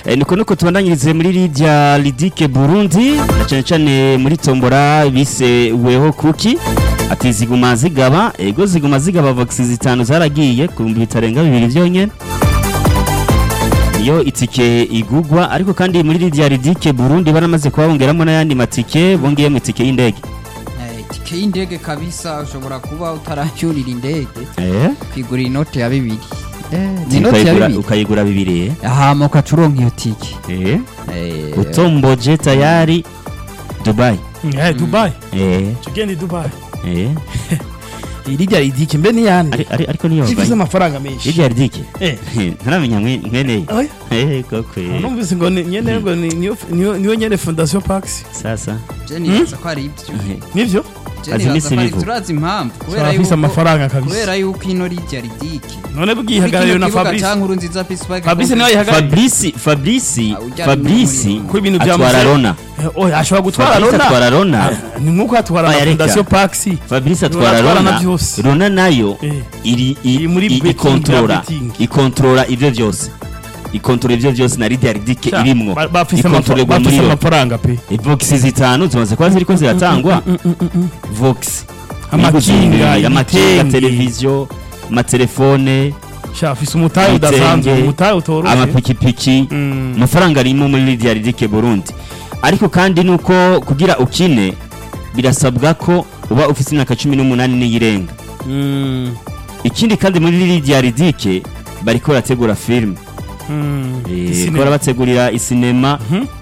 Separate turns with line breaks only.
Eh, niko nuko tubandanyirize muri Lydia Lidike Burundi na cyane cyane muri tombora bise weho kuki ati ziguma zigaba ego ziguma zigaba vaccine zitanu zaragiye ku bihumbi bitarenga bibiri byonyene iyo itike igugwa ariko kandi muri Lydia Lidike Burundi baramaze kubabongeramo n'ayandi matike bongeyemo itike y'indege
Eh, itike y'indege kabisa ushobora kuba utaracyurira indege
eh
kwigurira inote ya bibiri Eh, ni inote ya
ukayigura
bibiri
ukayigura bibiri eh
hama ukaca uronka iyo tike
eh
Eh,
utomboje tayari Dubai
Eh, Dubai
eh
tugende Dubai
eh
irijya ridike mbe niyande
ari ari ariko niyo
ifise amafaranga menshi
Lydia Lidike
eh
ntaramenya mwe- mweneye
oya
eh koko eh.
numvise ngo ni- nyene ngo ni- niyo niyo niyo nyene fondation pax
sasa
je nibaza ko ari ibyo
nivyo
Je
Azi
nibaza
imisi
ko ari
bivuga.
turazi impamvu kubera
afise
yuko
amafaranga kabisa
kubera yuko ino rijya ridike
none bwihagarariwe na Fabrice
cyangwa nziza peace park
Fabrice niwe yihagarariye
Fabrice Fabrice
Ah, ujyana
Fabrice
n'umuriro.
ko ibintu bya
atwara
Muse-
Rona
Eh, oya ashobora gutwara
Fabrice
Rona
atwara Rona
Ah, ni nkuko atwara na
Oya, reka.
fondation pax
Fabrice
Rona
atwara
atwara na
Rona
byose.
Rona nayo
Eh.
iri
Iri muri
i-
betting,
ikontrola
ya betting.
ikontrola ivyo byose ikontrola ivyo byose na Lydia Lidike
Sha,
irimwo
ba- bafise
ikontrollerwa
amafa-
muri
bafise
yo
amafaranga pe
Vox zitanu zimaze kuba ziriko ziratangwa Vox
Amakinga,
amakinga
ibitenge.
televiziyo amatelefone
sha afise umutahe
Ibitenge,
udasanzwe umutahe utoroshe
amapikipiki
Mm.
amafaranga arimo muri Lydia Lidike Burundi ariko kandi nuko kugira ukine birasabwa ko uba ufite imyaka cumi n'umunani n'iyirenga
Mm.
ikindi kandi muri Lydia Lidike bariko barategura filime
Mm.
Eh,
Isinema.
ko barabategurira isinema
Mhm.